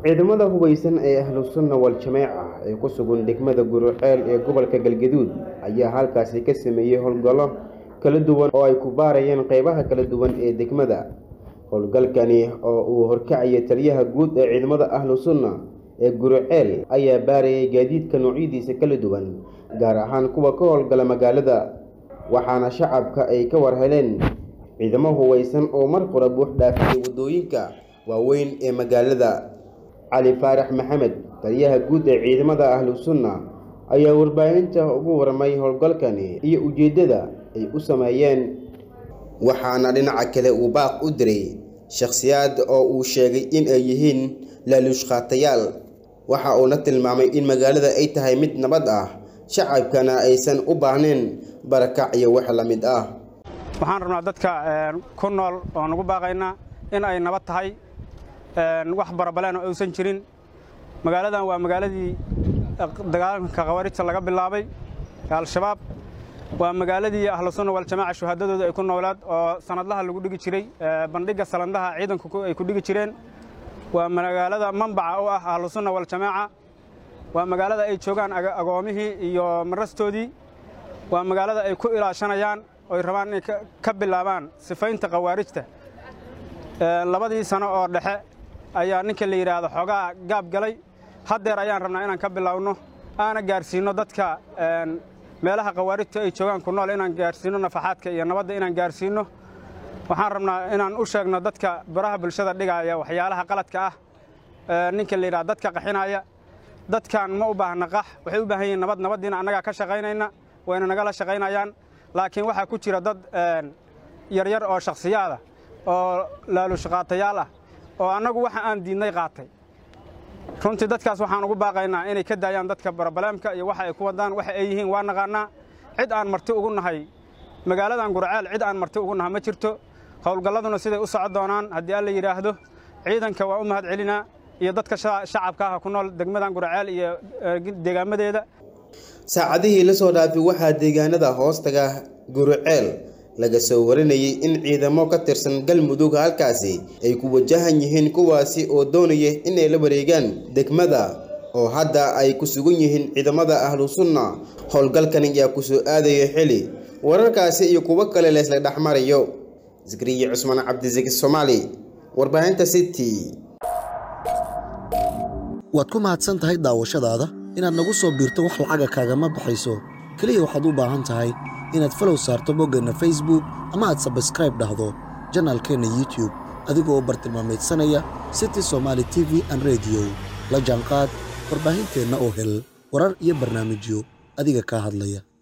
ciidamada hubeysan ee ahlusunna wal-jameeca ee ku sugan degmada guruceel ee gobolka galgaduud ayaa halkaasi ka sameeyey howlgallo kala duwan oo ay ku baarayeen qeybaha kala duwan ee degmada howlgalkani oo uu horkacaya taliyaha guud ee ciidamada ahlu sunna ee guruceel ayaa baarayay gaadiidka noocyadiisa kala duwan gaar ahaan kuwa ka howlgala magaalada waxaana shacabka ay ka war heleen ciidamo hubeysan oo mar qura buux dhaafiyay waddooyinka waaweyn ee magaalada cali faarax maxamed taliyaha guud ee ciidamada ahlu sunna ayaa warbaahinta ugu warmay howlgalkani iyo ujeeddada ay u sameeyeen waxaana dhinaca kale uu baaq u diray shakhsiyaad oo uu sheegay in ay yihiin laaluushqaatayaal waxa uuna tilmaamay in magaalada ay tahay mid nabad ah shacabkana aysan u baahnayn barakac iyo wax la mid ah waxaan rabnaa dadka ku nool oo nagu baaqaynaa in ay nabad tahay wax barabaleen oo aysan jirin magaaladan waa magaaladii dagaalanka khawaarijta laga bilaabay al-shabaab waa magaaladii ahlu sunna waljamaaca shuhaadadooda ay ku noolaad oo sanadlaha lagu dhigi jiray bandhigga salandaha ciidanku ay ku dhigi jireen waa magaalada mambaca u ah ahlu sunna waljamaaca waa magaalada ay joogaan agoomihii iyo marastoodii waa magaalada ay ku ilaashanayaan oy rabaan inay ka bilaabaan sifaynta khawaarijta labadii sano oo dhexe ayaa ninka la yidhaahdo xoogaa gaab galay haddeer ayaan rabnaa inaan ka bilowno aana gaarsiinno dadka meelaha khawaarijta ay joogaan ku nool inaan gaarsiinno nafaxaadka iyo nabadda inaan gaarsiinno waxaan rabnaa inaan u sheegno dadka baraha bulshada dhigaaya waxyaalaha qaladka ah ninka la yidhahdo dadka qaxinaya dadkan ma u baahna qax waxay u baahan yihiin nabad nabaddiina annagaa ka shaqaynayna wayna nagala shaqaynayaan laakiin waxaa ku jira dad yaryar oo shakhsiyaada oo laalushaqaatayaal ah oo annagu waxa aan diidnay qaatay runtii dadkaas waxaan ugu baaqaynaa inay ka daayaan dadka barobaleemka iyo waxa ay ku wadaan waxa ay yihiin waa naqaannaa cid aan marti ugu nahay magaaladan gurceel cid aan marti ugu naha ma jirto howlgalladuna siday u soco doonaan haddii alla yidhaahdo ciidanka waa u mahad celinaa iyo dadka shacabka ah ku nool degmadan gurceel iyo deegaamadeeda saacadihii la soo dhaafay waxaa deegaanada hoostaga guruceel laga soo warinayay in ciidamo ka tirsan galmudug halkaasi ay ku wajahan yihiin kuwaasi oo doonaya inay la wareegaan degmada oo hadda ay ku sugan yihiin ciidamada ahlu sunna howlgalkan ayaa ku soo aadaya xili wararkaasi iyo kuwo kale leesla dhexmarayo zikriye cusmaan cabdisaki soomaali warbaahinta city waad ku mahadsan tahay daawashadaada inaad nagu soo biirto wax lacaga kaagama baxayso keliya waxaad u baahan tahay inaad falow saarto boggeenna facebook ama aad sabskraib dhahdo janaalkeenna youtub adigoo bartilmaameedsanaya city somaali t v an rediyo la jaanqaad warbaahinteenna oo hel warar iyo barnaamijyo adiga kaa hadlaya